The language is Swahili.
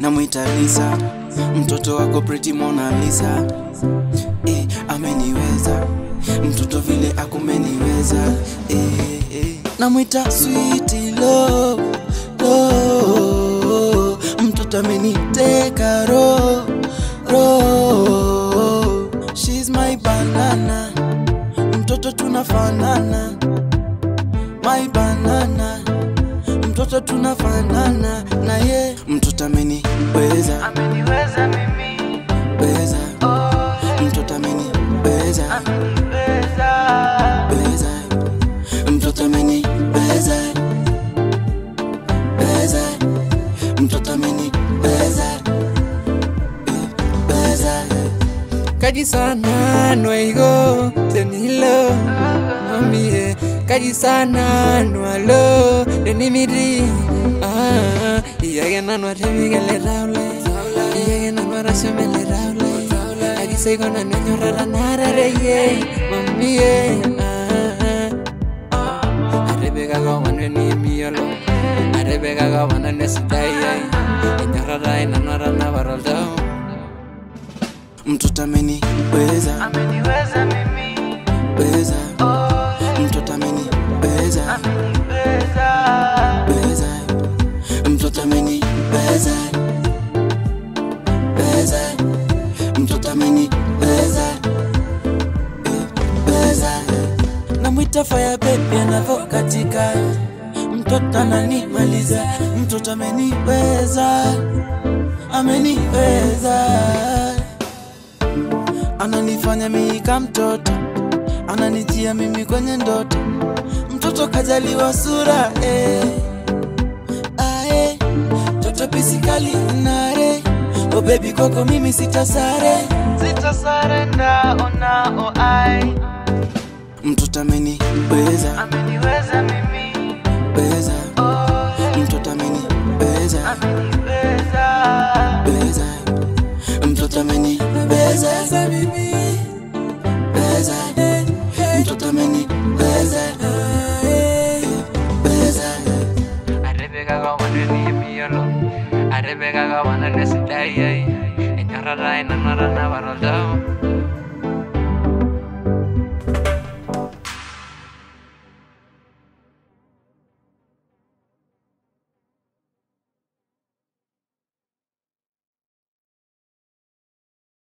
namwita Lisa, mtoto wako Pretty Mona Lisa. Eh, ameniweza mtoto vile akumeniweza eh, eh. namwita sweet love, love. mtoto ameniteka ro ro she's my banana mtoto tunafanana my banana mtoto tunafanana na ye mtoto ameniweza ameniweza mimi weza oh, mtoto ameniweza ameniweza weza mtoto ameniweza weza mtoto ameniweza weza kaji sana nwaigo tenilo mamie kaji sana nwalo denimiri ah iyage nanwa tebigele raule iyage nanwa rashemele raule aji seigo na nenyorara narareye mamie ah arebekaga wanwe ni miyolo arebekaga wanane sidai enyorara inanwara nabaroltao mtoto ameniweza ameniweza mimi weza oh, mtoto ameniweza ameniweza weza mtoto ameniweza weza mtoto ameniweza weza namwita fire baby anavokatika mtoto ananimaliza mtoto ameniweza ameniweza ananifanya miika mtoto ananijia mimi kwenye ndoto mtoto kajaliwa sura eh. ae toto pisikali nare o bebi koko mimi sitasare sitasarenda onao ai mtoto ameniweza ameniweza mimi weza oh, mtoto ameniweza ameniweza weza mtoto ameniweza mimi weza mtoto ameniweza weza arebekaga wanene miyolo arebekaga wanane sidai enyorara inanwara nabaroltao